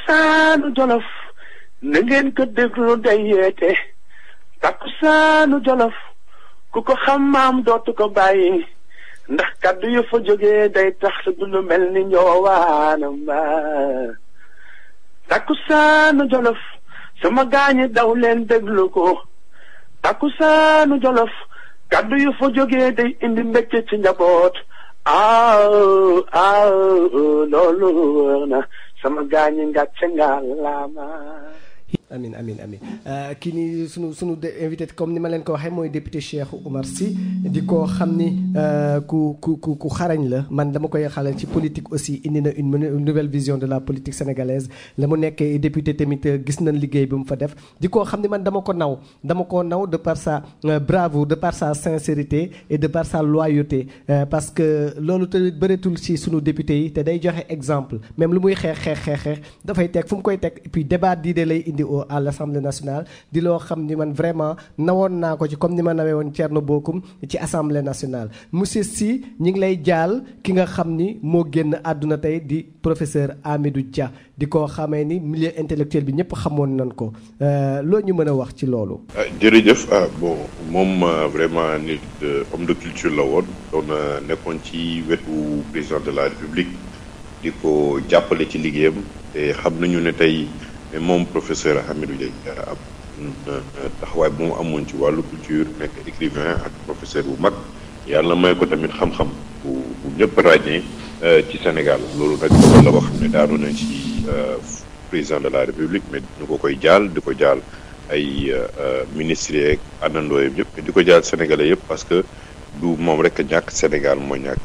takkusaanu jolof na ngeen ko déglu day yeete takkusaanu jolof ku ko xam maam dootu ko bàyyi ndax kaddu yu fa jógee day tax sa dund mel ni njoowaanam ba takkusaanu jolof sama gaañi daw leen déglu ko takkusaanu jolof kaddu yu fa jógee day indi mbégte ci njaboot aaw aaw loolu wër na sama gaañi ngàcce nga laama amin amin amin kii nii sunu sunu invité comme ni ma leen ko waxee mooy député Cheikh Oumar Sy di ko xam ni ku ku ku ku xarañ la man dama koy xalal ci politique aussi indi na une nouvelle vision de la politique sénégalaise la mu nekkee député tamit gis nañ liggéey bi mu fa def di ko xam ni man dama ko naw dama ko naw de par sa bravoure de par sa sincérité et de par sa loyauté parce que loolu te bëreetul ci sunu député yi te day joxe exemple même lu muy xeex xeex xeex xeex dafay teg fu mu koy teg et puis débat d'idées lay indi à l'Assemblée nationale di loo xam ni man vraiment nawoon naa ko ci comme ni ma nawee woon Thierno Bocoum ci Assemblée nationale monsieur Sy ñi ngi lay jaal ki nga xam ni moo génn àdduna tey di professeur Hamidou Dia di ko xamee ni milieu intellectuel bi ñëpp xamoon nañ ko loo ñu mën a wax ci loolu. jërëjëf ah bon moom vraiment nit homme de culture la woon doon nekkoon ci wetu président de la République di ko jàppale ci liggéeyam te xam nañu ne tey. mais moom professeur Hamidou Dia ab taxawaay bu mu amoon ci wàllu culture nekk écrivain ak professeur bu mag yàlla may ko tamit xam-xam bu bu ñëpp ràññee ci Sénégal loolu nag dogal la boo xam ne daanu na ci président de la République mais ñu ko koy jaal di ko jaal ay ministres yeeg àndandoo yëpp di ko jaal sénégalais yëpp parce que du moom rek ñàkk Sénégal moo ñàkk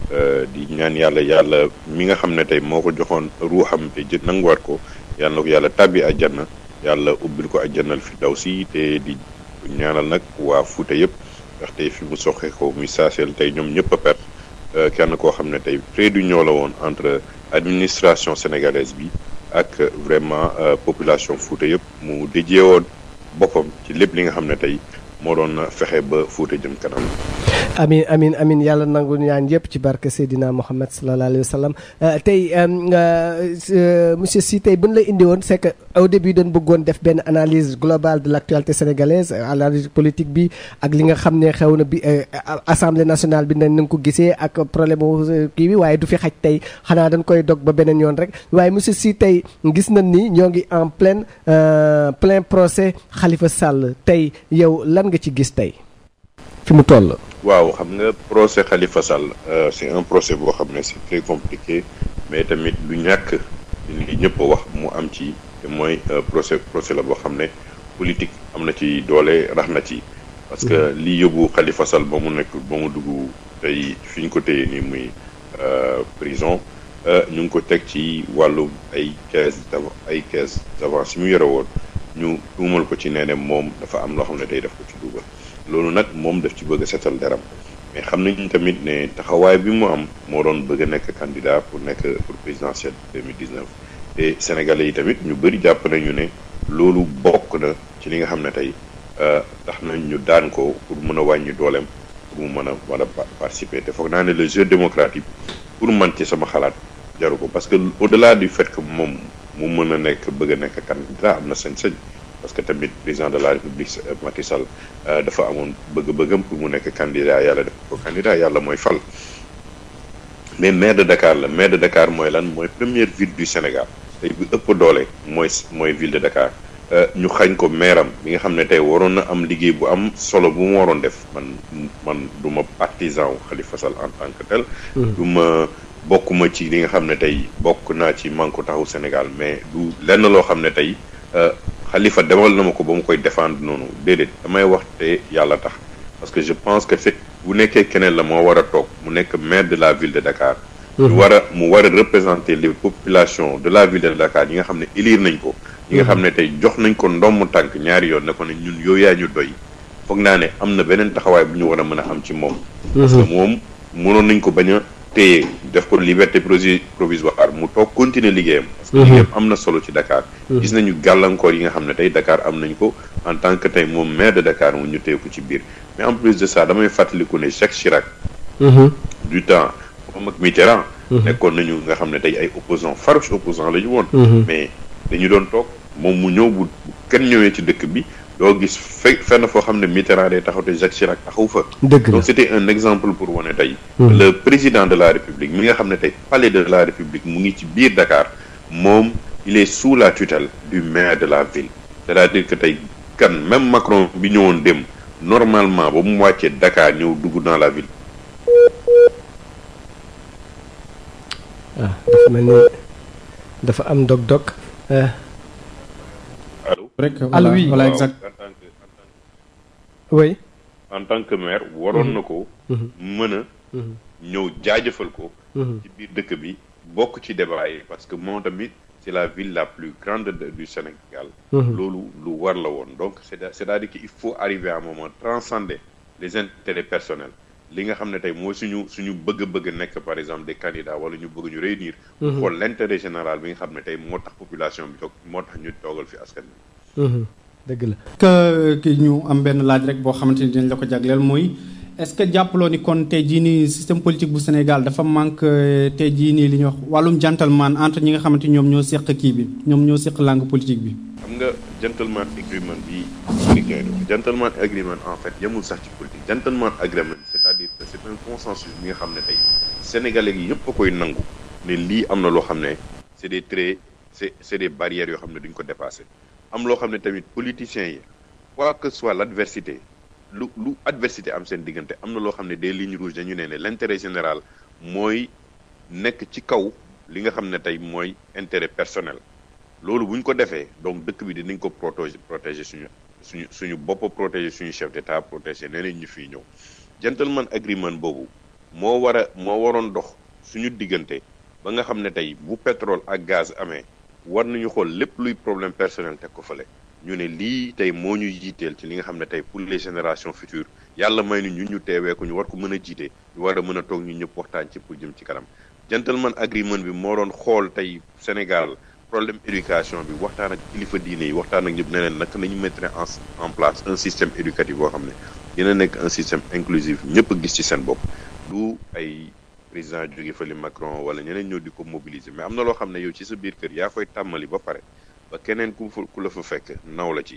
di ñaan yàlla yàlla mi nga xam ne tey moo ko joxoon ruuxam te jë nanguwaat ko. yàlla na ko yàlla tàbbi àjjana yàlla ubbil ko àjjanal fi daw si te di ñaanal nag waa Fuuta yëpp ndaxte fi mu soxee ko muy saaseel tey ñoom ñëpp a perte kenn koo xam ne tey près du ñoo la woon entre administration sénégalaise bi ak vraiment population Fuuta yëpp mu déjee woon boppam ci lépp li nga xam ne tey moo doon fexe ba Fuuta jëm kanam. amin amin amin yàlla nangu ñaan yëpp ci barke Seydina Mohamed sallallahu alayhi wa sallam tey monsieur Sy tey bu ñu la indi woon c'est que au début dañ bëggoon def benn analyse globale de l'actualité sénégalaise analyse politique bi ak li nga xam ne xew na bi assemblée nationale bi nañ nga ko gisee ak problème kii bi waaye du fi xaj tey xanaa dañ koy dog ba beneen yoon rek waaye monsieur Sy tey gis nañ ni ñoo ngi en pleine plein procès Khalifa Sall tey yow lan nga ci gis tey fi mu toll. waaw xam nga procès Khalifa Sall c'est un procès boo xam ne c'est très compliqué mais tamit lu ñàkk li ñëpp a wax mu am ci te mooy procès procès la boo xam ne politique am na ci doole rax na ci parce que li yóbbu Khalifa Sall ba mu nekk ba mu dugg tey fi ñu ko téye nii muy prison ñu ngi ko teg ci wàllu ay caisse ay caisse d'avance yi mu yore woon ñu tuumal ko ci nee ne moom dafa am loo xam ne day def ko ci dugal loolu nag moom daf ci bëgg a setal deram mais xam nañu tamit ne taxawaay bi mu am moo doon bëgg a nekk candidat pour nekk pour présidentielle 2019 te sénégalais yi tamit ñu bëri jàpp nañu ne loolu bokk na ci li nga xam ne tey tax nañ ñu daan ko pour mën a wàññi dooleem pour mu mën a mën a participer te foog naa ne le jeu démocratique pour man ci sama xalaat jaru ko parce que au-delà du fait que moom mu mën a nekk bëgg a nekk candidat am na sañ-sañ parce que tamit président de la république Macky Sall dafa amoon bëgg-bëggam pour mu nekk candidat yàlla def ko candidat yàlla mooy fal mais maire de Dakar la maire de Dakar mooy lan mooy première ville du Sénégal tey bu ëpp doole mooy mooy ville de Dakar ñu xañ ko maire am bi nga xam ne tey waroon na am liggéey bu am solo bu mu waroon def man man du ma partisan wu Khalifa Sall en tant que tel du ma bokkuma ci li nga xam ne tey bokk naa ci Manko Taxawu Sénégal mais du lenn loo xam ne tey Khalifa demal na ma ko ba mu koy défendre noonu déedéet damay wax te yàlla tax parce que je pense que fekk bu nekkee keneen la moo war a toog mu nekk maire de la ville de Dakar ñu war a mu war a représenter les populations de la ville de Dakar yi nga xam ne élire nañ ko ñi nga xam ne tey jox nañ ko ndommu tànk ñaari yoon ne ko ne ñun yow yaa ñu doy foog naa ne am na beneen taxawaay bu ñu war a mën a am ci moom parce que moom mënoon nañ ko bañ a téye def ko liberté provisoire mu toog continuer liggéeyam parce que liggéeyam am na solo ci Dakar gis nañu gàllankoor yi nga xam ne tey Dakar am nañ ko en tant que tey moom maire de Dakar mu ñu téye ko ci biir mais en plus de ça damay fàttaliku ne Jacques Chirac du temps moom ak Mitterrand nekkoon nañu nga xam ne tey ay opposants farouche opposants la ñu woon mais dañu doon toog moom mu ñëw bu kenn ñëwee ci dëkk bi doo gis fe fenn foo xam ne Mitterrand day taxaw te Jacques Chirac taxaw fa. dëgg la donc c'était un exemple pour wane tey. le président de la République mi nga xam ne tey palais de la République mu ngi ci biir Dakar moom il est sous la tutelle du maire de la ville c'est-à-dire que tey kan même Macron bi ñëwoon dem normalement ba mu wàccee Dakar ñëw dugg dans la ville. ah dafa mel ni dafa am dog-dog. allo. rek Allo, voilà oui. voilà Waaw, exact en tant que en tant oui. que- en tant que maire waroon na ko. mën a ñëw jaajëfal ko. ci biir dëkk bi bokk ci débat yi parce que moom tamit c'est la ville la plus grande de- du Sénégal. loolu lu war la woon donc c'est c'est-à-dire qu'il faut arriver à un moment transcender les intérêts personnels li nga xam ne tey mooy suñu suñu bëgg-bëgg nekk par exemple des candidats wala ñu bëgg ñu réunir. pour xool l'intérêt général bi nga xam ne tey moo tax population bi toog moo tax ñu toogal fi askan bi. dëgg la. que ki ñu am benn laaj rek boo xamante ni dinañ la ko jagleel mooy est-ce que jàppaloo ni kon tey jii nii système politique bu Sénégal dafa manque euh, tey jii nii li ñuy wax wàllum gentleman entre ñi nga xamante ni ñoom ñoo seq kii bi ñoom ñoo seq langue politique bi. xam nga gentleman agreement bi américain yi di wax gentleman agreement en fait yemul sax ci politique gentleman agreement c'est-à-dire que c'est un consensus bi nga xam ne tey sénégalais yi yëpp a koy nangu ne lii am na loo xam ne c'est des traits c'est c'est des barrières yoo xam ne duñ ko dépasser am loo xam ne tamit politiciens yi quoi que soit l'adversité lu lu adversité am seen diggante am na loo xam ne des lignes rouges dañu ne ne l'intérêt général mooy nekk ci kaw li nga xam ne tey mooy intérêt personnel loolu bu ñu ko defee donc dëkk bi dinañ ko protéger protéger suñu suñu suñu bopp protéger suñu chef d'état protéger neneen ñu fiy ñëw gentleman agreement boobu moo war a moo waroon dox suñu diggante ba nga xam ne tey bu pétrole ak gaz amee war nañu xool lépp luy problème personnel teg ko fële ñu ne lii tey moo ñu jiiteel ci li nga xam ne tey pour les générations futures yàlla may ni ñun ñu teewee ko ñu war ko mën a jiite ñu war a mën a toog ñu ñëpp waxtaan ci pour jëm ci kanam gentleman agreement bi moo doon xool tey Sénégal problème éducation bi waxtaan ak kilifa diine yi waxtaan ak ñëpp ne leen naka nañu mettre en en place un système éducatif boo xam ne dina nekk un système inclusif ñëpp a gis ci seen bopp du ay président jóge fële Macron wala ñeneen ñëw di ko mobiliser mais am na loo xam ne yow ci sa biir kër yaa koy tàmmali ba pare ba keneen ku fa ku la fa fekk naw la ci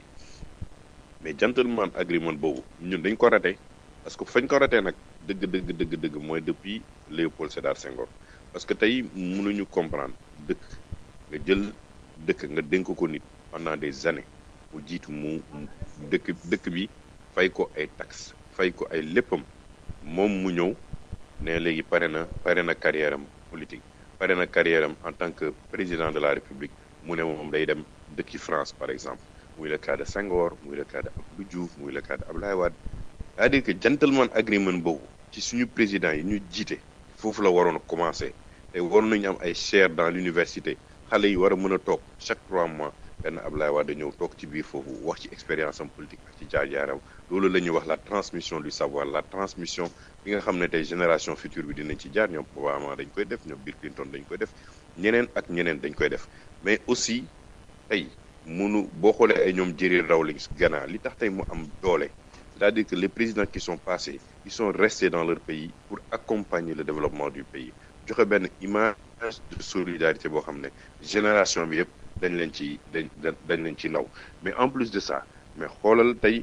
mais gentleman agreement boobu ñun dañ ko raté parce que fañ ko raté nag dëgg dëgg dëgg dëgg mooy depuis Léopold Sédar Senghor parce que tey mënuñu comprendre dëkk nga jël dëkk nga dénk ko nit pendant des années mu jiitu mu dëkk dëkk bi fay ko ay taxes fay ko ay léppam moom mu ñëw ne léegi pare na pare na carrière am politique pare na carrière am en tant que président de la République mu ne moom day dem dëkki France par exemple muy le cas de Senghor muy le cas de Abdou Diouf muy le cas de Abdoulaye Wade c'est-à-dire que gentleman agreement boobu ci suñu président yi ñu jiite foofu la waroon a commencer te waroon nañu am ay chaires dans l'université xale yi war a mën a toog chaque trois mois benn Abdoulaye Wade ñëw toog ci biir foofu wax ci expérience am politique ak ci jaar-jaaram loolu la ñuy wax la transmission du savoir la transmission bi nga xam ne tey génération future bi dinañ ci jaar ñoom Obama dañ koy def ñoom Bill Clinton dañ koy def ñeneen ak ñeneen dañ koy def mais aussi tey munu boo xoolee ay ñoom Jerry Rawlings Ghana li tax tey mu am doole c'est-à-dire que les présidents qui sont passés ils sont restés dans leur pays pour accompagner le développement du pays joxe benn image de solidarité boo xam ne génération bi yëpp dañ leen ci dañ dañ leen ci naw mais en plus de ça mais xoolal tey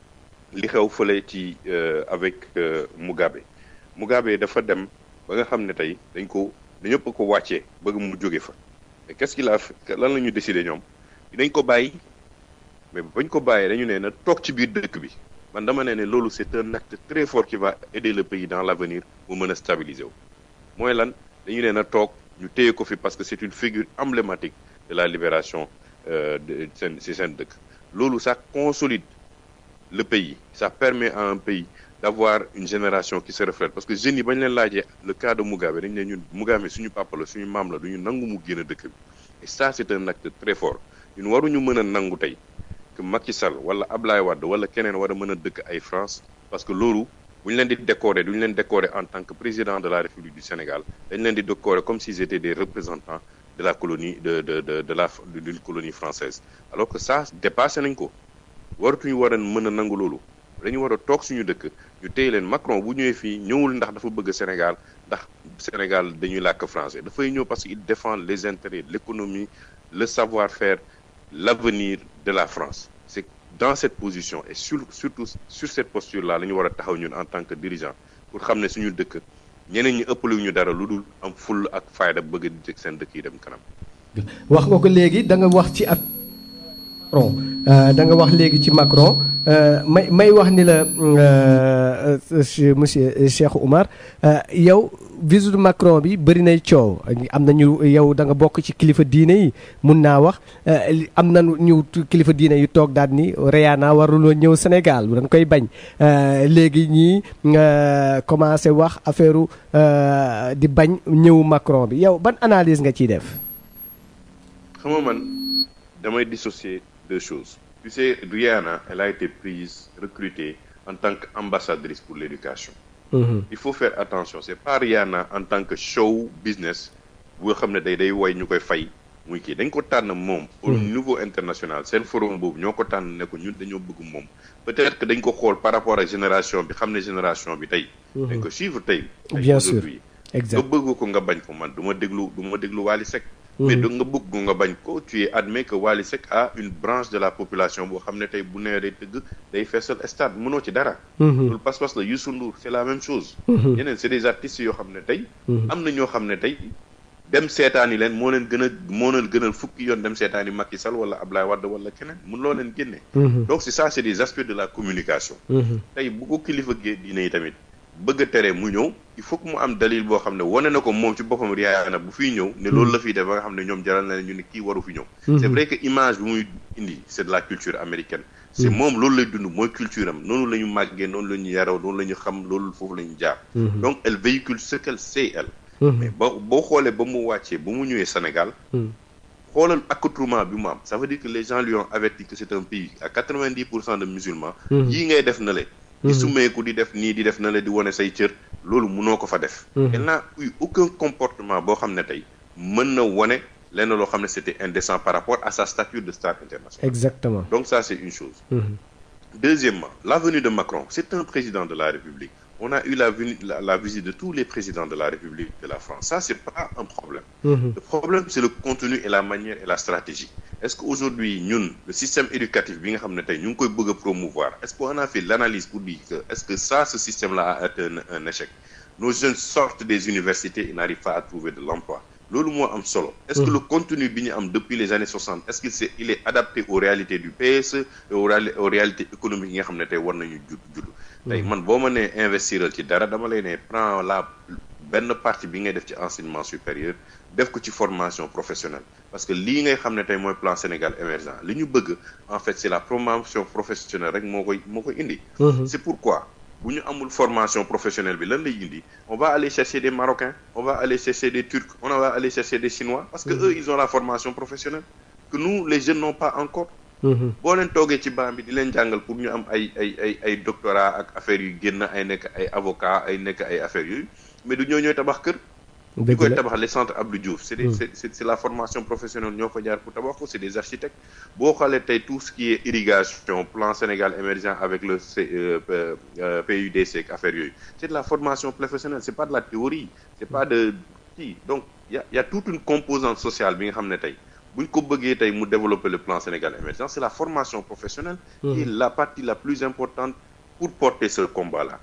li xew fële ci avec Mugabe Mugabe dafa dem ba nga xam ne tey dañ ko dañëpp ko wàccee bëgg mu jóge fa mais qu'est-ce qu'il a fait lan la ñu décidé ñoom dinañ ko bàyyi mais bañ ko bàyyee dañu ne na toog ci biir dëkk bi man dama ne ne loolu c'est un acte très fort qui va aider le pays dans l'avenir mu mën a stabiliser wu mooy lan dañu ne na toog ñu téye ko fi parce que c'est une figure emblématique de la libération de seen si seen dëkk loolu ça consolide le pays ça permet à un pays d'avoir une génération qui se reflète parce que jeunes yi bañ leen laajee le cas de Mugabe dañ ne ñun Mugabe suñu papa la suñu maam la duñu nangu mu génn dëkk bi et ça c'est un acte très fort ñun waruñu mën a nangu tey que Macky Sall wala Ablaye Wade wala keneen war a mën a dëkk ay France parce que loolu bu ñu leen di décorer du ñu leen décorer en tant que président de la République du Sénégal dañ leen di décorer comme s'ils étaient des représentants de la colonie de de de de la d'une colonie française alors que ça dépassé nañ ko waratuñu war a mën a nangu loolu dañu war a toog suñu dëkk ñu téye leen Macron bu ñëwee fii ñëwul ndax dafa bëgg Sénégal ndax Sénégal dañuy làkk français dafay ñëw parce que il défend les intérêts l'économie le savoir-faire l'avenir de la France c'est dans cette position et sur surtout sur cette posture-là la ñu war a taxaw ñun en tant que dirigeant pour xam ne suñu dëkk ñeneen ñi ëppale ñu dara lu dul am full ak fayda bëgg di jëg seen dëkk yi dem kanam. wax nga ko léegi da nga wax ci ak Macron da nga wax léegi ci Macron may may wax ni la monsieur Cheikh Oumar yow visite Macron bi bëri nay coow am na ñu yow da nga bokk ci kilifa diine yi mun naa wax am na ñu kilifa diine yu toog daal ni Rihanna waruloo ñëw Sénégal dañ koy bañ léegi ñii commencé wax affaire di bañ ñëw Macron bi yow ban analyse nga ciy def. xam nga man damay dissocier deux choses tu sais Rihanna elle a été prise recrutée en tant qu'ambassadrice pour l'éducation Mhm. il faut faire attention c'est pas Rihanna en tant que show business boo xam ne day day woy ñu koy fay muy kii dañ ko tànn moom au niveau international seen forum boobu ñoo ko tànn ne ko ñun dañoo bëgg moom peut-être que dañ ko xool par rapport ak génération bi xam ne génération bi tey dañ ko suivre tey tey Bien sûr. aujourd'hui nga exact bëgg ko nga bañ ko man du ma déglu du ma déglu Wally Seck mais da nga bëgg ko nga bañ ko tu es admis que Wally Seck a une branche de la population boo xam ne tey bu nee day tëgg day feesal stade mënoo ci dara loolu pas-pas la Youssou Ndour c'est la même chose ñeneen c'est des artistes yoo xam ne tey am na ñoo xam ne tey dem seetaani leen moo leen gën a moo leen gënal fukki yoon dem seetaani Macky Sall wala Ablaye Wade wala keneen mun loo leen génne donc c'est ça c'est des aspects de la communication tey bu ko kilifa gee diine yi tamit bëgg a tere mu ñëw il faut que mu am dalil boo xam ne wane na ko moom ci boppam Rihanna bu fiy ñëw ne loolu la fiy def ba nga xam ne ñoom jaral na leen ñu ne kii waru fi ñëw c'est vrai que image bi muy indi c'est de la culture américaine c'est moom loolu lay dund mooy culture am noonu la ñu màggee noonu la ñu yaroo noonu la ñu xam loolu foofu la ñu jaar donc elle véhicule ce qu'elle sait elle mais ba boo xoolee ba mu wàccee ba mu ñëwee Sénégal xoolal accoutrement bi mu am ça veut dire que les gens lui ont averti que c'est un pays à quatre-vingt-dix pour cent de musulmans yii ngay def na le di sumeeku di def nii di def na le di wane say cër loolu munoo ko fa def elle n'a eu aucun comportement boo xam ne tey mën na wane lenn loo xam ne c'était indécent par rapport à sa stature de star internationale exactement donc ça c'est une chose deuxièmement la venue de Macron c'est un président de la République on a eu la, venue, la, la visite de tous les présidents de la République de la France ça c'est pas un problème le problème c'est le contenu et la manière et la stratégie est-ce qu'aujourd'hui ñun le système éducatif bi nga xam ne tey ñu ngi koy bëgg a promouvoir est-ce qu'on a fait l'analyse pour dire que est-ce que ça ce système-là a été un, un échec nos jeunes sortent des universités et n'arrivent pas à trouver de l'emploi loolu moo am solo est-ce que le contenu bi ñu am depuis les années 60 est-ce qu'il c'est il est adapté aux réalités du PSE et aux, réali- aux réalités économiques yi nga xam ne tey war nañu judd judd tey man boo ma nee investiral ci dara dama lay ne prends la benn partie bi ngay def ci enseignement supérieur def ko ci formation professionnelle parce que lii ngay xam ne tey mooy plan Sénégal émergent li ñu bëgg en fait c'est la promotion professionnelle rek moo koy moo koy indi c'est pourquoi bu ñu amul formation professionnelle bi lan lay indi on va aller chercher des Marocains on va aller chercher des Turcs on va aller chercher des Chinois parce que eux ils ont la formation professionnelle que nous les jeunes n'ont pas encore boo leen toogee ci banc bi di leen jàngal pour ñu am ay ay ay ay doctorat ak affaires yu génn ay nekk ay avocat ay nekk ay affaires yooyu mais du ñoo ñooy tabax kër ñu dëgg koy la tabax les centres Abdou Diouf c'est des c'est c'est c'est la formation professionnelle ñoo fa jaar pour tabax ko c'est des architectes boo xoolee tey tout ce qui est irrigation plan Sénégal émergent avec le C- euh, euh, euh, PUDC ak affaire yooyu c'est de la formation professionnelle c'est pas de la théorie c'est pas de kii donc y a y a toute une composante sociale bi nga xam ne tey bu ñu ko bëggee tey mu développer le plan Sénégal émergent c'est la formation professionnelle qui est la partie la plus importante pour porter ce combat-là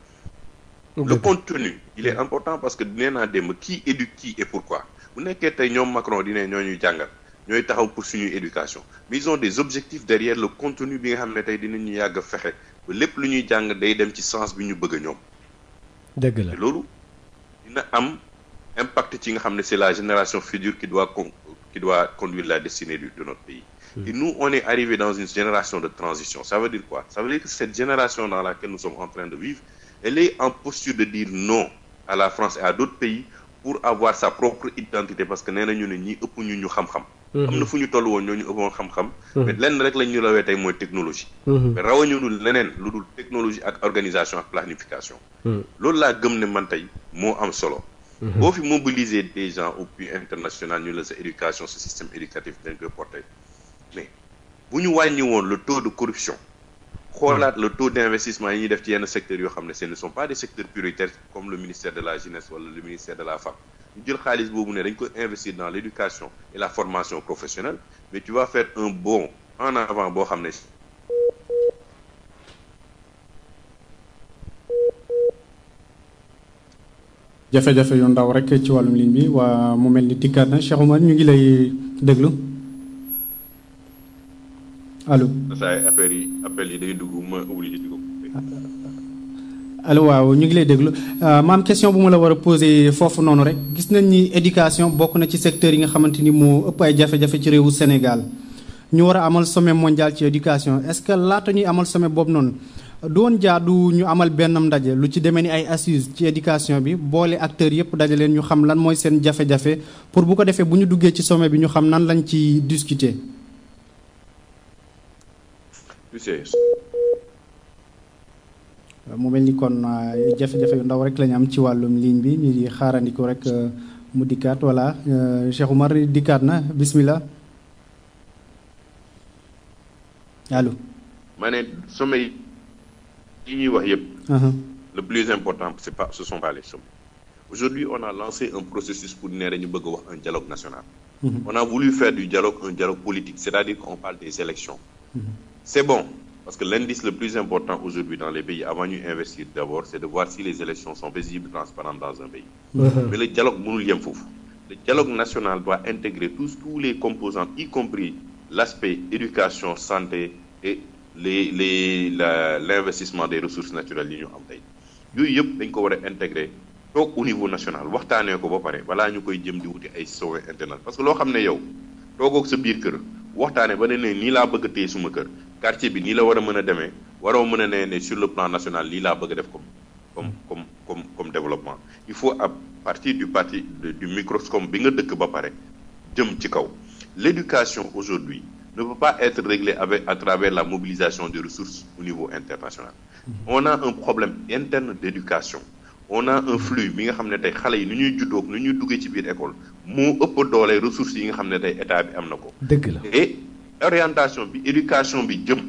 le contenu il est important parce que nee naa démb qui éduque qui et pourquoi bu nekkee tey ñoom Macron di ne ñoo ñuy jàngal ñooy taxaw pour suñuy éducation mais ils ont des objectifs derrière le contenu bi nga xam ne tey dinañu yàgg a fexe ba lépp lu ñuy jàng day dem ci sens bi ñu bëgg a ñoom dëgg la te loolu dina am impact ci nga xam ne c'est la génération future qui doit con qui doit conduire la destinée du, de notre pays et nous on est arrivé dans une génération de transition ça veut dire quoi ça veut dire que cette génération dans laquelle nous sommes en train de vivre elle est en posture de dire non à la France et à d'autres pays pour avoir sa propre identité parce que nee nañu ne ñi ëpp ñu ñu xam-xam am na fu ñu toll woon ñoo ñu ëppoon xam-xam mais lenn rek lañ ñu rawee tey mooy technologie mais rawañu dul leneen lu dul technologie ak organisation ak planification loolu laa gëm ne man tey moo am solo boo fi mobiliser des gens au plus international ñu la sa éducation ce système éducatif dañ koy porter mais bu ñu wàññi woon le taux de corruption xoolaat le taux d'investissement yi ñuy def ci yenn secteurs yoo xam ne ce ne sont pas des secteurs prioritaires comme le ministère de la jeunesse wala le ministère de la femme ñu jël xaalis boobu ne dañ ko investir dans l'éducation et la formation professionnelle mais tu vas faire un bond en avant boo xam ne jafe-jafe yu ndaw rek ci wàllum ligne bi waa mu mel ni dikkaat na Cheikh Oumar ñu ngi lay déglu allo. saa affaire yi appel yi day dugg ma obligé di ko. allo waaw ñu ngi lay déglu maam question bu ma la war a poser foofu noonu rek gis nañ ni éducation bokk na ci secteur yi nga xamante ni moo ëpp ay jafe-jafe ci réewu Sénégal ñu war a amal sommet mondial ci éducation est-ce que laata ñuy amal sommet boobu noonu. doon jaadu ñu amal benn ndaje lu ci demee ni ay assises ci éducation bi boole acteurs yëpp daje leen ñu xam lan mooy seen jafe-jafe pour bu ko defee bu ñu duggee ci sommet bi ñu xam nan lañ ci discuter. tu sais. mu mel ni kon jafe-jafe yu ndaw rek la ñu am ci wàllum ligne bi ñu di xaarandiku rek mu dikkaat voilà Cheikh Oumar dikkaat na bismillah allo. ma ne sommet yi. yi ñuy wax yëpp le plus important c'est pas ce sont pas les sommets aujourd'hui on a lancé un processus pour ne dañu bëgg a wax un dialogue national on a voulu faire du dialogue un dialogue politique c'est-à-dire qu'on parle des élections c'est bon parce que l'indice le plus important aujourd'hui dans les pays avant ñu investir d'abord c'est de voir si les élections sont paisibles transparentes dans un pays mais le dialogue mënul yem foofu le dialogue national doit intégrer tous tous les composants y compris l'aspect éducation santé et les les la l'investissement des ressources naturelles yi ñu am tey yooyu yëpp dañ ko war a intégrer toog au niveau national waxtaanee ko ba pare balaa ñu koy jëm di wuti ay sommet international parce que loo xam ne yow toogoog sa biir kër waxtaanee ba ne ne nii laa bëgg a téye suma kër quartier bi nii la war a mën a demee waroo mën a ne ne sur le plan national lii laa bëgg a def comme comme comme comme comme développement il faut à partir du parti du microscope bi nga dëkk ba pare jëm ci kaw l'éducation aujourd'hui ne peut pas être réglé avec à travers la mobilisation des ressources au niveau international on a un problème interne d'éducation on a un flux bi nga xam ne tey xale yi nu ñuy juddoog nu ñuy duggee ci biir école moo ëpp doole ressources yi nga xam ne tey état bi am na ko dëgg la et orientation bi éducation bi jëm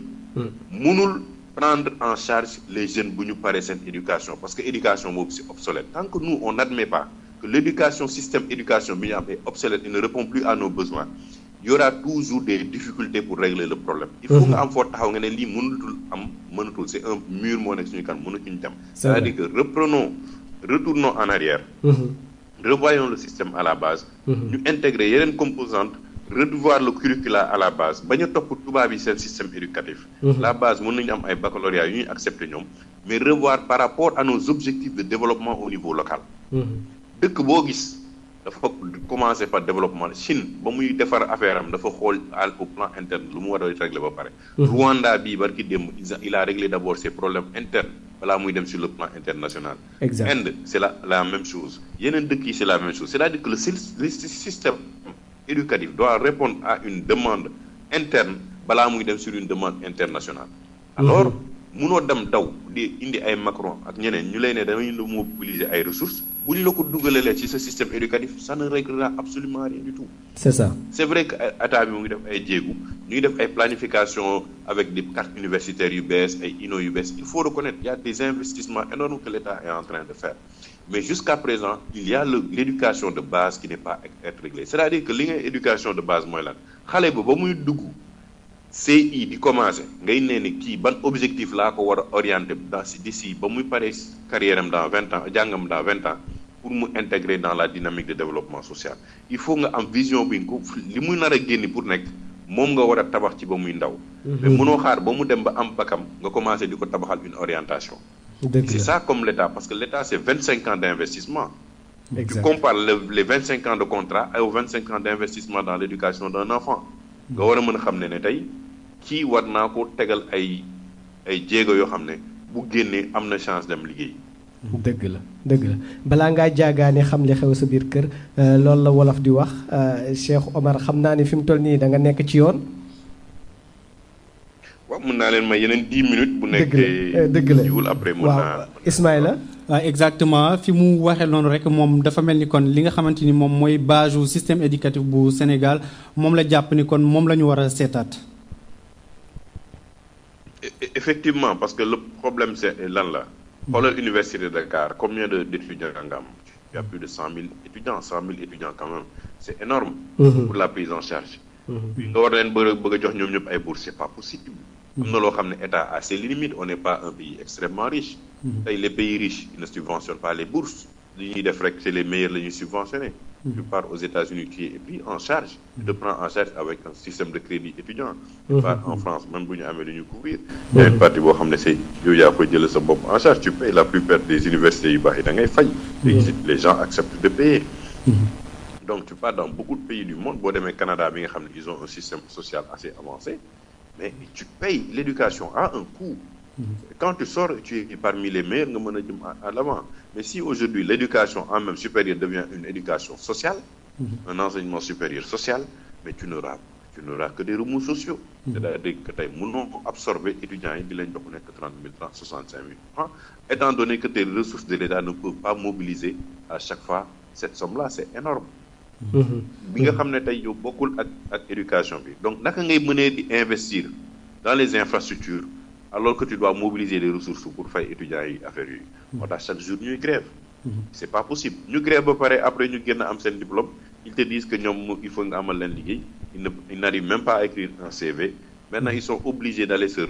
mënul prendre en charge les jeunes bu ñu paree seen éducation parce que éducation boobu c'est obsolète tant que nous on n'admet pas que l'éducation système éducation bi ñu am est obsolète et ne répond plus à nos besoins il y aura toujours des difficultés pour régler le problème. il faut nga am foo taxaw nga ne lii mënatul am mënatul c'est un mur moo nekk suñu kan mënatuñu dem. c'est-à-dire que reprenons retournons en arrière. revoyons le système à la base. ñu intégrer yeneen composantes revoir le curricula à la base bañ a topp tubaab yi seen système éducatif. la base mën nañu am ay baccalauréat yu ñuy accepter ñoom mais revoir par rapport à nos objectifs de développement au niveau local. dëkk boo gis. dafa commencer par développement Chine ba muy defar affaire am dafa xool au plan interne lu mu war a régler ba pare. Rwanda bii barki démb il a réglé d'abord ses problèmes internes balaa muy dem sur le plan international. exact Inde c'est la la même chose yeneen dëkk yi c'est la même chose c'est-à-dire que le système éducatif doit répondre à une demande interne balaa muy dem sur une demande internationale. alors munoo dem daw di indi ay Macron ak ñeneen ñu lay ne dañuy la mobiliser ay ressources bu ñu la ko dugalee ci ce système éducatif ça ne réglera absolument rien du tout. c'est ça. c'est vrai que état bi mu ngi def ay jéegu ñu ngi def ay planification avec des cartes universitaires yu bees ay INO yu bees il faut reconnaître il y a des investissements énormes que l'État est en train de faire mais jusqu'à présent il y a le l'éducation de base qui n'est pas être réglée c'est-à-dire que li ngay éducation de base mooy lan xale ba ba muy dugg. CI di commencer ngay nee ni kii ban objectif laa ko war a orienter dans d'ici ba muy paree carrière am dans vingt ans jàngam dans vingt ans pour mu intégrer dans la dynamique de développement social il faut nga am vision bi ko li muy nar a génni pour nekk moom nga war a tabax ci ba muy ndaw mais mënoo xaar ba mu dem ba am bakam nga commencer di ko tabaxal une orientation c'est ça comme l'État parce que l'État c'est vingt cinq ans d'investissement tu compares les vingt cinq ans de contrat aux vingt cinq ans d'investissement dans l'éducation d'un enfant nga war a mën a xam ne ne tey kii war naa ko tegal ay ay jéego yoo xam ne bu génnee am na chance dem liggéey. dëgg la dëgg la balaa ngaa jaagaane xam li xew sa biir kër loolu la wolof di wax Cheikh Omar xam naa ni fi mu toll nii da nga nekk ci yoon. waaw mën naa leen may yeneen dix minutes. bu dëgg la nekkee dëgg la jiwul après mën naa. waaw Ismaïla. waaw exactement fi mu waxee noonu rek moom dafa mel ni kon li nga xamante ni moom mooy base u système éducatif bu Sénégal moom la jàpp ni kon moom la ñu war a seetaat. effectivement parce que le problème c'est lan la xoolal université de Dakar combien de d'étudiants nga am il y a plus de cent mille étudiants cent mille étudiants quand même c'est énorme pour la prise en charge nga war leen bëgg bëgg a jox ñoom ñëpp ay bourses c'est pas possible am na loo xam ne état a ses limites on n'est pas un pays extrêmement riche tey les pays riches ils ne subventionnent pas les bourses li ñuy def rek c'est les meilleurs la ñuy subventionner tu pars aux États-Unis tu es pris en charge tu te prends en charge avec un système de crédit étudiant tu pars en France même bu ñu amee lu ñu couvrir il y a une partie boo xam ne c'est yow yaa koy jël sa bopp en charge tu payes la plupart des universités yu baax yi da ngay fay les gens acceptent de payer donc tu pars dans beaucoup de pays du monde boo demee Canada bi nga xam ne ils ont un système social assez avancé mais tu payes l'éducation a un coût quand tu sors tu es parmi les meilleurs nga mën a jëm à l'avant mais si aujourd'hui l'éducation en même supérieure devient une éducation sociale un enseignement supérieur social mais tu n'auras tu n'auras que des remous sociaux c'est-à-dire que tey mënoo ko absorber étudiants yi di leen jox nekk trente mille francs soixante cinq mille francs étant donné que tes ressources de l'État ne peuvent pas mobiliser à chaque fois cette somme-là c'est énorme bi nga xam ne tey yow bokkul ak ak éducation bi donc naka ngay mënee di investir dans les infrastructures alors que tu dois mobiliser les ressources pour fay étudiants yi affaire yi moo tax chaque jour ñuy grève c'est pas possible ñu grève ba pare après ñu génn am seen diplôme ils te disent que ñoom il faut nga amal leen liggéey ils ne ils n'arrivent même pas à écrire un CV maintenant ils sont obligés d'aller se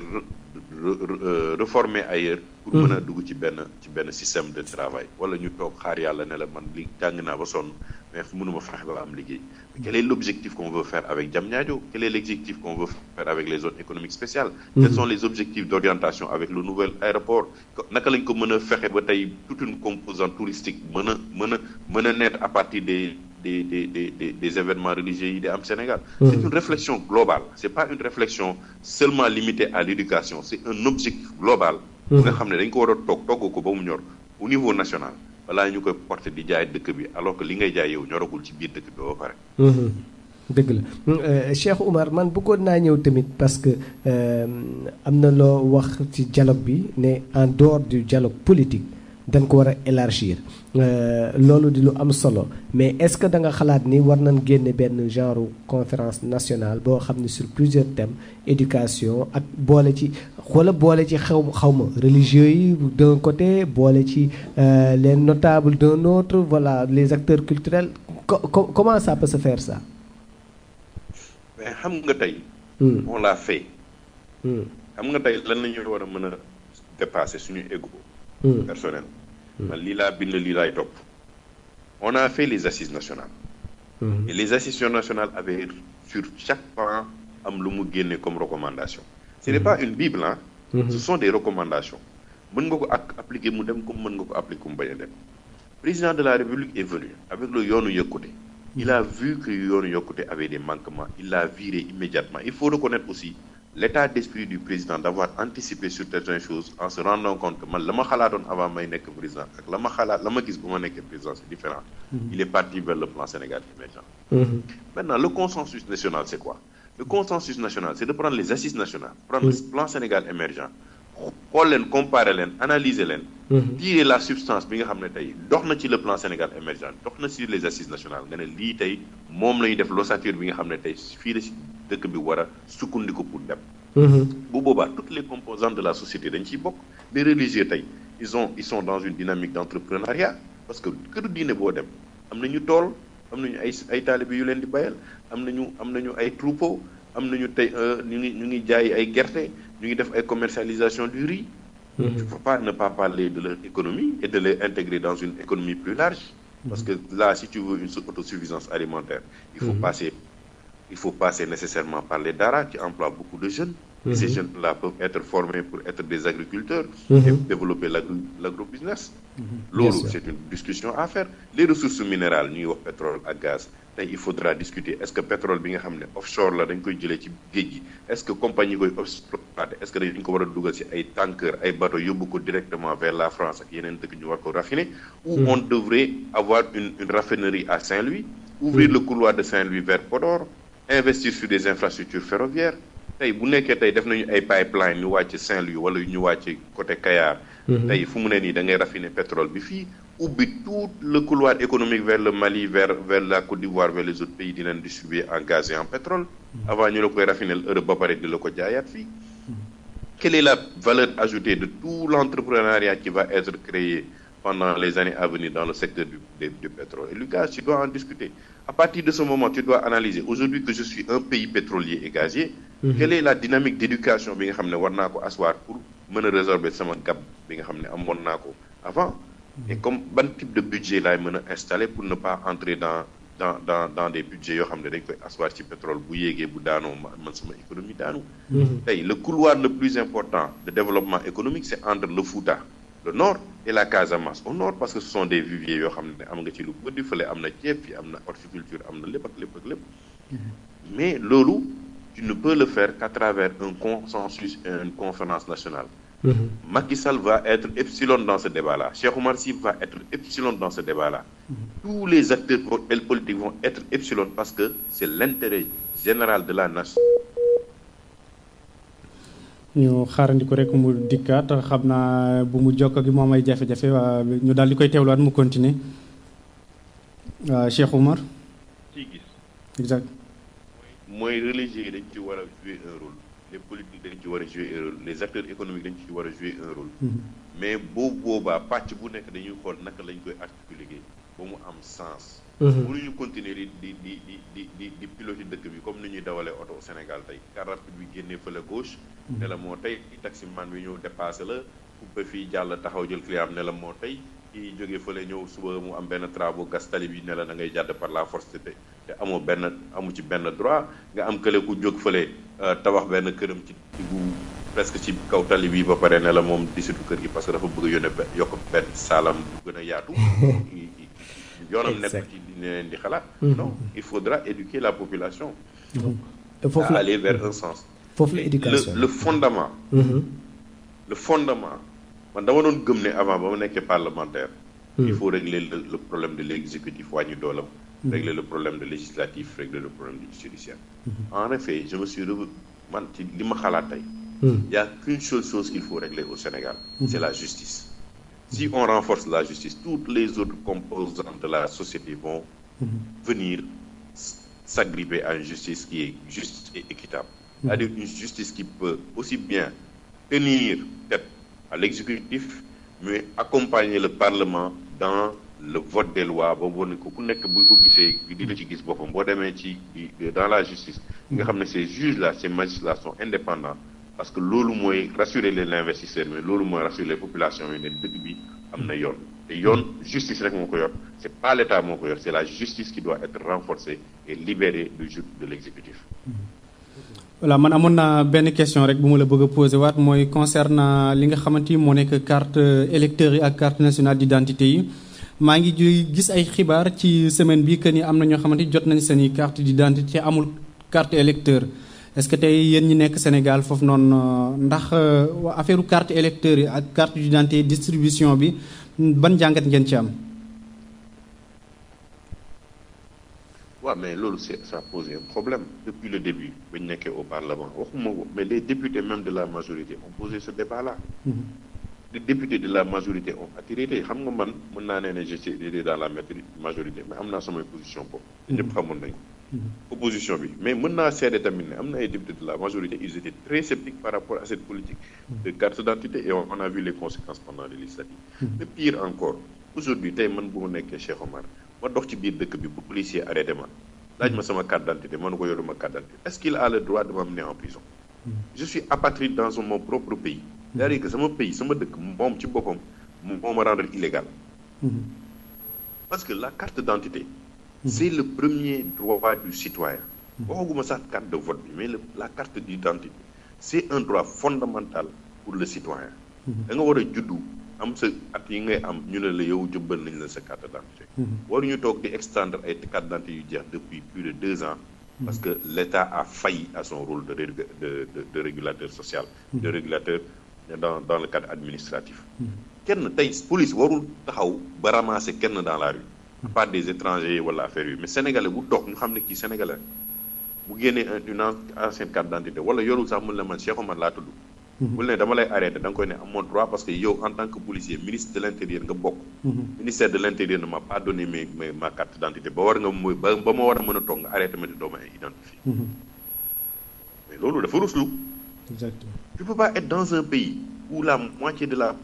reformer ailleurs pour mën a dugg ci benn ci benn système de travail wala ñu toog xaar yàlla ne la man li jàng naa ba sonn mais mënuma fexe ba am liggéey quel est l'objectif qu'on veut faire avec Diamniadio quel est l'objectif qu'on veut faire avec les zones économiques spéciales quels sont les objectifs d'orientation avec le nouvel aéroport naka lañ ko mën a fexe ba tey toute une composante touristique mën a mën a mën a naître à partir des des des des des événements religieux yi di am Sénégal c'est une réflexion globale c'est pas une réflexion seulement limitée à l'éducation c'est un objectif global bu nga xam ne dañ ko war a toog togg ko ba mu ñor au niveau national balaa ñu koy porter di jaay dëkk bi alors que li ngay jaay yow ñoragul ci biir dëkk bi ba pare dëgg la Cheikh Oumar man bëggoon naa ñëw tamit parce que am na loo wax ci dialogue bi ne en dehors du dialogue politique dañ ko war a élargir loolu di lu am solo mais est-ce que da nga xalaat ni war nañ génne benn genre conférence nationale boo xam ne sur plusieurs thèmes éducation ak boole ci wala boole ci xaw xaw ma religieux yi d'un côté boole ci les notables d'un autre voilà les acteurs culturels comment ça peut se faire ça mais xam nga tey on l'a fait xam nga tey lan la ñu war a mën a dépasser suñu ego personnel man lii laa bind lii laay topp on a fait les assises nationales et les assises nationales avaient sur chaque pan am lu mu génne comme recommandation ce n'est pas une bible hein ce sont des recommandations mën nga ko ak appliquer mu dem comme mën nga ko appliquer mu bañ a dem président de la république est venu avec le yoonu yokkute il a vu que yoonu yokkute avait des manquements il l'a viré immédiatement il faut reconnaître aussi l'état d'esprit du président d'avoir anticipé sur certaines choses en se rendant compte que man la ma xalaatoon avant may nekk président ak la ma xalaat la ma gis bu ma nekkee président c'est différent il est parti vers le plan Sénégal émergent maintenant le consensus national c'est quoi le consensus national c'est de prendre les assises nationales prendre le plan Sénégal émergent xool leen comparer leen analyser leen tirer la substance bi nga xam ne tey dox na ci le plan Sénégal émergent dox na ci les assises nationales nga ne lii tey moom la ñuy def l'ossature bi nga xam ne tey fii la ci dëkk bi war a sukkandiku pour dem bu boobaa toutes les composantes de la société dañ ciy bokk les religieux tey ils ont ils sont dans une dynamique d'entrepreneuriat parce que këru diine boo dem am nañu tool am nañu ay ay taalibe yu leen di bayal am nañu am nañu ay troupeau am nañu tey ñu ngi ñu ngi jaay ay gerte ñu ngi def ay commercialisation du riz tu ne peux pas ne pas parler de leur économie et de les intégrer dans une économie plus large parce que là si tu veux une autosuffisance alimentaire il faut passer il faut passer nécessairement par les daara qui emploient beaucoup de jeunes et ces jeunes-là peuvent être formés pour être des agriculteurs et développer l'agrobusiness loolu c'est une discussion à faire les ressources minérales ñuy wax pétrole ak gaz tey il faudra discuter est-ce que pétrole bi nga xam ne offshore la dañ koy jëlee ci géej gi est-ce que compagnie koy exploiter est-ce que dañ ko war a dugal ci ay tankers ay bateaux yóbbu ko directement vers la France ak yeneen dëkk ñu war ko raffiner ou on devrait avoir une une raffinerie à Saint-Louis ouvrir le couloir de Saint-Louis vers Podor investir sur des infrastructures ferroviaires tey bu nekkee tey def nañu ay pipeline ñu wàcc Saint-Louis wala ñu wàcc côté Kayar tey fu mu ne nii da ngay raffiner pétrole bi fii ubbi tout le couloir économique vers le Mali vers vers la Côte d'Ivoire vers les autres pays di leen distribuer en gaz et en pétrole avant ñu la koy raffiner Europe ba pare di la ko jaayaat fii quelle est la valeur ajoutée de tout l'entrepreneuriat qui va être créé pendant les années à venir dans le secteur du, du, du pétrole Et Lucas, tu dois en discuter. À partir de ce moment, tu dois analyser. Aujourd'hui que je suis un pays pétrolier et gazier, mm -hmm. quelle est la dynamique d'éducation bi nga xam ne war naa ko asseoir pour mën a résorber sama gap bi nga xam ne amoon naa ko avant et comme ban type de budget laay mën a installer pour ne pas entrer dans dans dans dans des budgets yoo xam ne dañ koy asseoir ci pétrole bu yéegee bu daanoo man sama économie daanu tey le couloir le plus important de développement économique c'est entre le Fouta le nord et la Casamance au nord parce que ce sont des viviers yoo xam ne am nga ci lu bëri fële am na ceeb fi am na horticulture am na lépp ak lépp ak lépp mais loolu tu ne peux le faire qu'à travers un consensus et une conférence nationale Mmh. Macky Sall va être epsilon dans ce débat-là. Cheikh Oumar Sy va être epsilon dans ce débat-là. Mmh. Tous les acteurs politiques vont être epsilon parce que c'est l'intérêt général de la nation. ñu xaarandiku rek mu dikkaat xam naa bu mu jokk gi moom ay jafe-jafe waa ñu daal di koy teewlaat mu continuer waa Cheikh Oumar. ci gis. exact. mooy religieux yi dañ ci war a jouer un rôle. les politiques dañ ci war a jouer un rôle les acteurs économiques dañ ci war a jouer un rôle mais boobu boobaa pàcc bu nekk dañuy xool naka lañ koy articuler ba mu am sens mënuñu continuer di di di di di di di piloter dëkk bi comme ni ñuy dawalee oto au Sénégal tey car rapide bi génnee fële gauche ne la moo tey taximan bi ñëw dépassé la coupé fii jàll taxaw jël client am ne la moo tey kii jógee fële ñëw suba mu am benn travaux gas tali bi ne la da ngay jàdd par la force te te amoo benn amu ci benn droit nga am kële ku jóg fële tabax benn këram ci diggu presque ci kaw tali bi ba pare ne la moom disitu kër gi parce que dafa bëgg a yónnee yokk benn saalam bu gën a yaatu yoonam nekk ci ne leen di xalaat non il faudra éduquer la population à aller vers un sens foofu la éducation le fondement le fondement man dama doon gëm ne avant ba ma nekkee parlementaire il faut régler le, le problème de l'exécutif wàññi doolam régler le problème de législatif régler le problème du judiciaire en effet je me suis revenu man ci li ma xalaat tey il y a qu'une seule chose qu'il faut régler au Sénégal c'est la justice si on renforce la justice toutes les autres composantes de la société vont venir s'agripper à une justice qui est juste et équitable c'est-à-dire une justice qui peut aussi bien tenir tête à l'exécutif mais accompagner le Parlement dans le vote des lois ba wane ko ku nekk bu ko gisee di la ci gis boppam boo demee ci dans la justice nga xam ne ces juges là ces magistrats sont indépendants parce que loolu mooy rassurer les investisseurs mais loolu mooy rassurer les populations yi ne dëkk bi am na yoon te yoon justice rek moo ko yor c'est pas l'État moo ko yor c'est la justice qui doit être renforcée et libérée du joug de l'exécutif voilà man amoon naa benn question rek bu ma la bëgg a poser waat mooy concernant li nga xamante ni moo nekk carte électeurs yi ak carte nationale d'identité yi maa ngi gis ay xibaar ci semaine bi que ni am na ñoo xamante ni jot nañ seen i carte d'identité amul carte électeur est-ce que tey yéen ñi nekk Sénégal foofu noonu ndax affaire carte électeur yi ak carte d'identité distribution bi ban jàngat ngeen ci am. waaw mais loolu c'est ça pose un problème depuis le début ba ñu nekkee au Parlement waxuma ko mais les députés même de la majorité ont posé ce débat-là. les députés de la majorité ont attiré xam nga man mën naa ne ne je suis dans la majorité mais am naa samay position boobu. ñëpp xamoon nañ ko. opposition bi mais mën naa seede tamit ne am na ay députés de la majorité ils étaient très sceptiques par rapport à cette politique. de carte d'identité et on a vu les conséquences pendant les législatives. mais pire encore aujourd'hui tey man bu ma nekkee Cheikh Omar ma dox ci biir dëkk bi bu policier arrêté ma laaj ma sama carte d'identité ma ne ko yoruma carte d'identité est-ce qu'il a le droit de m'amener en prison. je suis apatride dans mon propre pays. c'est-à-dire que sama pays sama dëkk moom ci boppam moo ma rendre illégal parce que la carte d'identité c'est le premier droit du citoyen waxaguma sax carte de vote bi mais le la carte d'identité c'est un droit fondamental pour le citoyen da nga war a juddu am sa at yi ngay am ñu ne la yow jëbbal nañ la sa carte d'identité waruñu toog di extendre ay carte d'identité yu jeex depuis plus de deux ans parce que l'État a failli à son rôle de de de de régulateur social de régulateur dans dans le cadre administratif kenn tey police warul taxaw ba ramasser kenn dans la rue à part des étrangers wala affaire yi mais sénégalais bu dox ñu xam ne kii sénégalais bu génnee une ancienne carte d'identité wala yorul sax mun la man Cheikh Omar laa tudd bul ne dama lay arrêter da nga koy ne amoon droit parce que yow en tant que policier ministre de l'intérieur nga bokk ministère de l'intérieur ne m'a pas donné mes mes ma carte d'identité ba war nga mooy ba ba ma war a mën a toog nga arrêté ma di doo ma identifier mais loolu dafa ruslu exactement tu peux pas être dans un pays où la moitié de la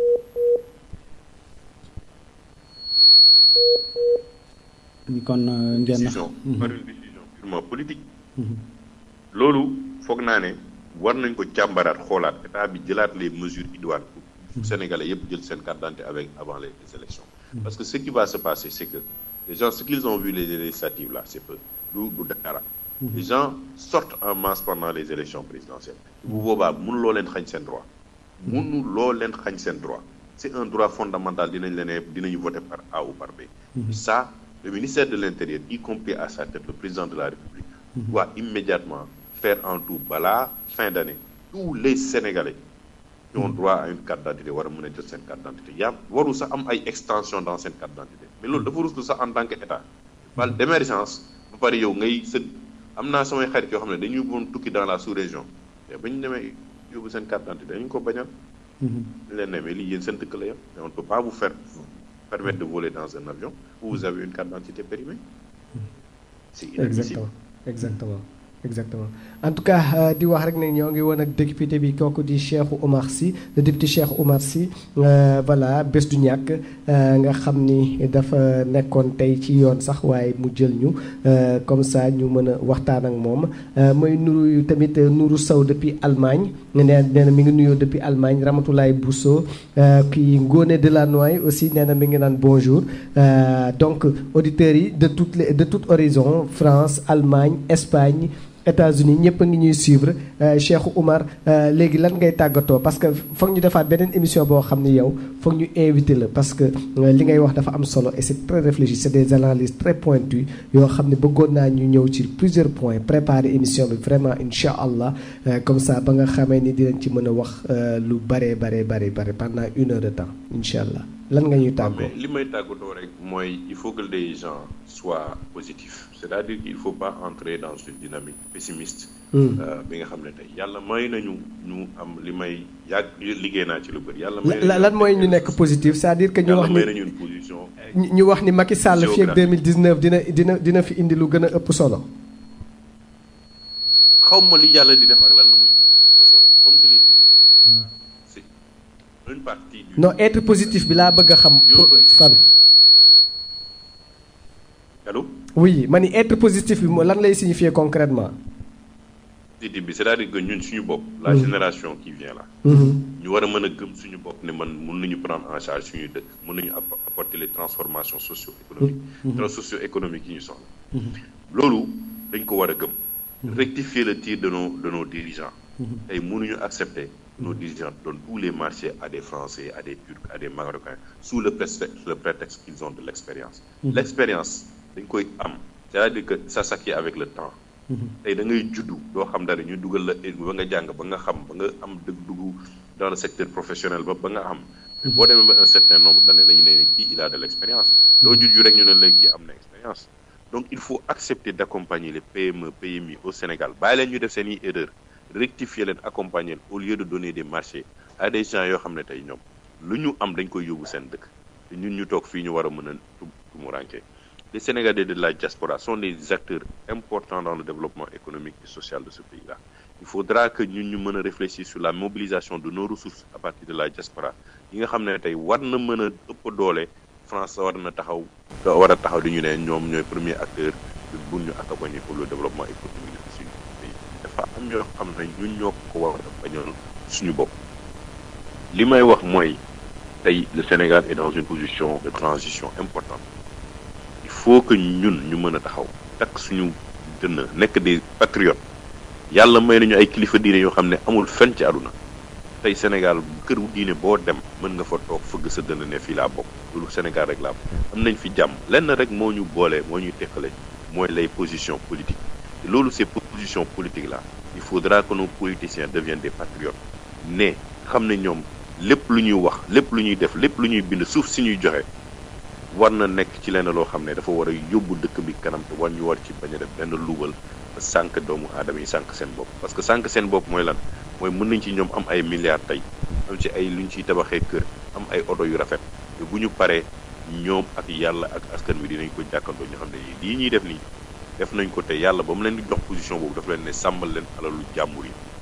ni kon euh, ngeen décision par une décision purement politique loolu foog naa ne war nañ ko càmbaraat xoolaat état bi jëlaat les mesures idoines pour sénégalais yëpp jël seen carte d'identité avec avant les, les élections parce que ce qui va se passer c'est que les gens ce qu'ils ont vu les législatives là c'est peu du du dara les gens sortent en masse pendant les élections présidentielles bu boobaa mënuloo leen xañ seen droit mënuloo leen xañ seen droit c'est un droit fondamental dinañ leen ne dinañu voter par A ou par B ça le ministère de l'Intérieur y compris à sa tête le président de la République doit immédiatement faire en tout balaa fin d'année tous les Sénégalais qui ont droit à une carte d'identité war a mën a jël seen carte d'identité yaa waru sax am ay extension dans seen carte d'identité mais loolu dafa ruslu sax en tant que état wala d'émergence ba pare yow ngay sëg am naa samay xarit yoo xam ne dañuy bon tukki dans la sous-région te ba ñu demee yóbbu seen carte d'identité dañu ko bañal ñu leen ne mais lii yéen seen dëkk la yam mais on ne peut pas vous faire permettre de voler dans un avion où vous avez une carte d'identité périmée c'est inadmissible exactement exactement exactement en tout cas euh, di wax rek ne ñoo ngi woon ak député bi kooku di Cheikh Oumar Sy le député Cheikh Oumar Sy euh, voilà bés du ñàkk euh, nga xam ni dafa nekkoon tey ci yoon sax waaye mu jël ñu comme ça ñu mën a waxtaan ak moom mooy nuru tamit Nuru Sow depuis Allemagne nee nee na mi ngi nuyoo depuis Allemagne Ramatoulaye Bousso kii Ngone Delanoye aussi nee na mi ngi naan bonjour donc auditeurs yi de toutes les de tout horizon France Allemagne Espagne États-Unis ñëpp a ngi ñuy suivre Cheikh Oumar léegi lan ngay tàggatoo parce que foog ñu defaat beneen émission boo xam ni yow foog ñu invité la parce que li ngay wax dafa am solo et c'est très réfléchi c'est des analyses très pointues yoo xam ne bëggoon naa ñu ñëw ci plusieurs points préparer émission bi vraiment incha allah comme ça ba nga xamee ni dinañ ci mën a wax lu bare bare bare bare pendant une heure de temps incha allah lan nga ñuy tàggoo. mais li may tàggatoo rek mooy il faut que les gens soient positifs c'est-à-dire qu'il faut pas entrer dans une dynamique pessimiste. bi nga xam ne tey yàlla may nañu ñu am li may yàgg liggéey naa ci lu bëri yàlla. may la lan mooy ñu nekk positif c'est-à-dire que ñu wax yàlla may ni nañu une position. ñu wax ni Macky Sall fii ak 2019 dina dina dina fi indi lu gën a ëpp solo. xaw ma li yàlla di def ak lan la muy solo comme je l'ai dit c'est une partie du. non être positif bi laa bëgg a xam. Yow bëgg- fan. allo. oui ma ni être positif bi moo lan lay signifier concrètement. positif bi c'est-à-dire que ñun suñu bopp. la génération qui vient là. Mhm. ñu war a mën a gëm suñu bopp ne man mun nañu prendre en charge suñuy dëkk mun nañu app- apporter les transformations socio-économiques. trans socio-économiques yi ñu soxla. loolu dañ ko war a gëm. rectifier le tir de nos de nos dirigeants. tey mënuñu accepter que nos dirigeants donnent tous les marchés à des Français à des Turcs à des Marocains sous le prétexte le prétexte qu'ils ont de l'expérience. l'expérience dañ koy am c'est-à-dire que ça s'acquiert avec le temps. tey da ngay juddu doo xam dara ñu dugal la ba nga jàng ba nga xam ba nga am dëgg dugg dans le secteur professionnel ba ba nga am. mais boo demee ba un certain nombre d'années dañu ne kii il a de l'expérience. doo juddu rek ñu ne la kii am na expérience. donc il faut accepter d'accompagner les PME PMI au Sénégal bàyyi leen ñu def seen i erreur rectifier leen accompagner leen au lieu de donner des marchés à des gens yoo xam ne tey ñoom lu ñu am dañ koy yóbbu seen dëkk te ñun ñu toog fii ñu war a mën a tumuraanke les Sénégalais de la diaspora sont des acteurs importants dans le développement économique et social de ce pays-là il faudra que ñun ñu mën a réfléchir sur la mobilisation de nos ressources à partir de la diaspora yi nga xam ne tey war na mën a ëpp doole France war na taxaw war a taxaw di ñu ne ñoom ñooy premier acteur bu ñu accompagner pour le développement économique de suñu pays dafa am ñoo xam ne ñun ñoo ko war a bañoon suñu bopp li may wax mooy tey le Sénégal est dans une position de transition importante il faut que ñun ñu mën a taxaw takk suñu dënn nekk des patriotes yàlla may nañu ay kilifa diine yoo xam ne amul fenn ci àdduna tey Sénégal kër wu diine boo dem mën nga fa toog fëgg sa dënn ne fii laa bokk loolu Sénégal rek laa bokk am nañ fi jàmm lenn rek moo ñu boole moo ñuy teqale mooy les positions politiques te loolu ces positions politiques là il faudra que nos politiciens deviennent des patriotes ne xam ne ñoom lépp lu ñuy wax lépp lu ñuy def lépp lu ñuy bind suuf si ñuy joxe war na nekk ci lenn loo xam ne dafa war a yóbbu dëkk bi kanam te war ñu war ci bañ a def benn luubal ba sànq doomu aadama yi sànq seen bopp parce que sànq seen bopp mooy lan mooy mën nañ ci ñoom am ay milliards tey am ci ay lu ñu ciy tabaxee kër am ay oto yu rafet te bu ñu paree ñoom ak yàlla ak askan wi dinañ ko jàkkandoo ñu xam ne lii ñuy def nii def nañ ko te yàlla ba mu leen di jox position boobu dafa leen ne sàmmal leen alalu jàmbur yi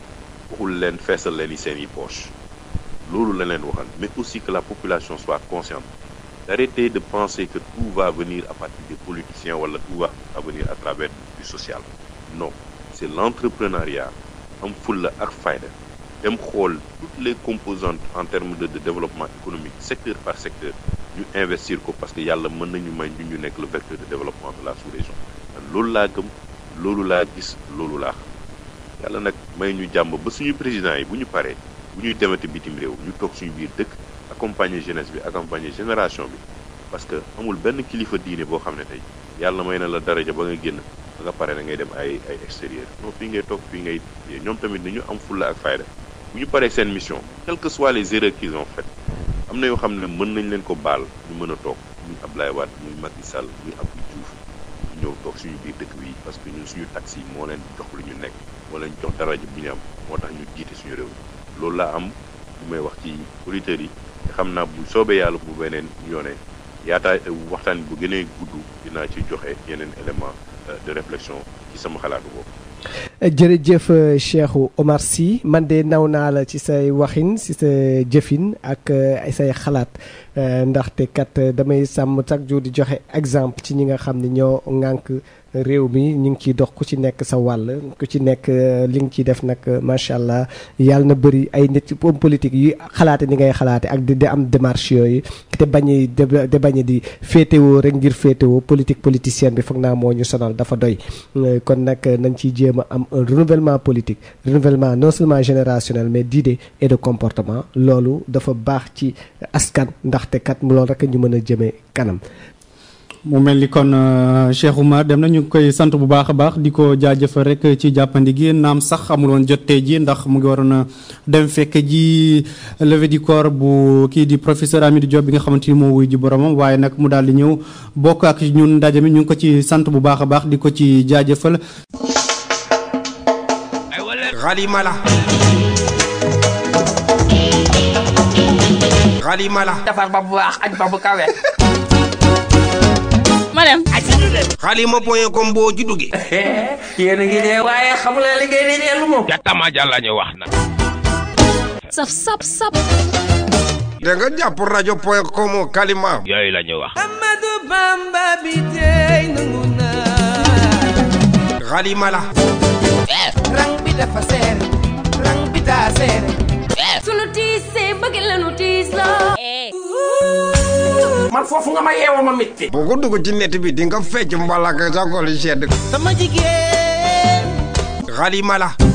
waxul leen feesal leen i seen i poche loolu la leen waxal mais aussi que la population soit consciente d'arrêter de penser que tout va venir à partir des politiciens wala tout va venir à travers du social non c'est l'entrepreneuriat am fulla ak fayda dem xool toutes les composantes en termes de, de développement économique secteur par secteur ñu investir ko parce que yàlla mën nañu may ñu ñu nekk le vecteur de développement de la sous-région loolu laa gëm loolu laa gis loolu laa xam yàlla nag may ñu jàmm ba suñu président yi bu ñu paree bu ñuy demati bitim réew ñu toog suñu biir dëkk accompagner jeunesse bi accompagner génération bi parce que amul benn kilifa diine boo xam ne tey yàlla may na la daraja ba nga génn ba nga pare da ngay dem ay ay extérieur non fii ngay toog fii ngay ñoom tamit dañu am fulla ak fayda bu ñu paree seen mission quelles que soient les erreurs qu'ils ont faites am na yoo xam ne mën nañ leen ko baal ñu mën a toog muy Ablaye Wade muy Macky Sall muy Abdou Diouf ñu ñëw toog suñu biir dëkk bi parce que ñun suñu taxi moo leen jox lu ñu nekk moo leen jox daraja bu ñu am moo tax ñu jiite suñu réew loolu laa am lu may wax ci auditeurs yi te xam naa bu soobee yàlla bu beneen yoone yaataay waxtaan bu gënee gudd dinaa ci joxe yeneen élément de réflexion ci sama xalaatu boobu. jërëjëf Cheikhou Omar Sy man de naw naa la ci say waxin ci sa jëfin ak say xalaat ndaxte kat damay sàmm chaque jour di joxe exemple ci ñi nga xam ne ñoo ŋànk réew mi ñu ngi ciy dox ku ci nekk sa wàll ku ci nekk li nga ciy def nag macha allah yàlla na bëri ay nit homme politique yi xalaate ni ngay xalaate ak di di am démarche yooyu te bañ de bañ di féetewoo rek ngir féetewoo politique politicienne bi foog naa moo ñu sonal dafa doy kon nag nañ ciy jéem a am un renouvellement politique renouvellement non seulement générationnel mais d'idées et de comportement loolu dafa baax ci askan ndaxte kat loolu rek ñu mën a jëmee kanam. mu mel ni kon Cheikh Oumar dem na ñu ngi koy sant bu baax a baax di ko jaajëfal rek ci jàppandi gi naam sax amul woon jot tey ji ndax mu ngi waroon a dem fekk ji levée du corps bu kii di professeur Amidou Diop bi nga xamante ni moo wuy ji boromam waaye nag mu daal di ñëw bokk ak ñun ndaje mi ñu ngi ko ci sant bu baax a baax di ko ci jaajëfal. Xalimala. Xalimala. defar ba bu baax añ ba bu kawe. ma dem. xalima point com boo ci duggee. yéen a ngi dee waaye xamu leen li ngeen di dee lu moom. jàttama jàlla ñu wax na. saf sap sap. da nga jàpp rajo point com kalima. yooyu la ñu wax. Amadou Bamba bi tey nangu naa. xalimala. rang bi dafa seer. rang bi daa seer. sunu tiisee bëgg lanu tiis la. man foofu nga ma yeewoo ma mitti. boo ko dugg ci net bi di nga fecc mbalaka sa xol sedd. sama jigéen. xalimala.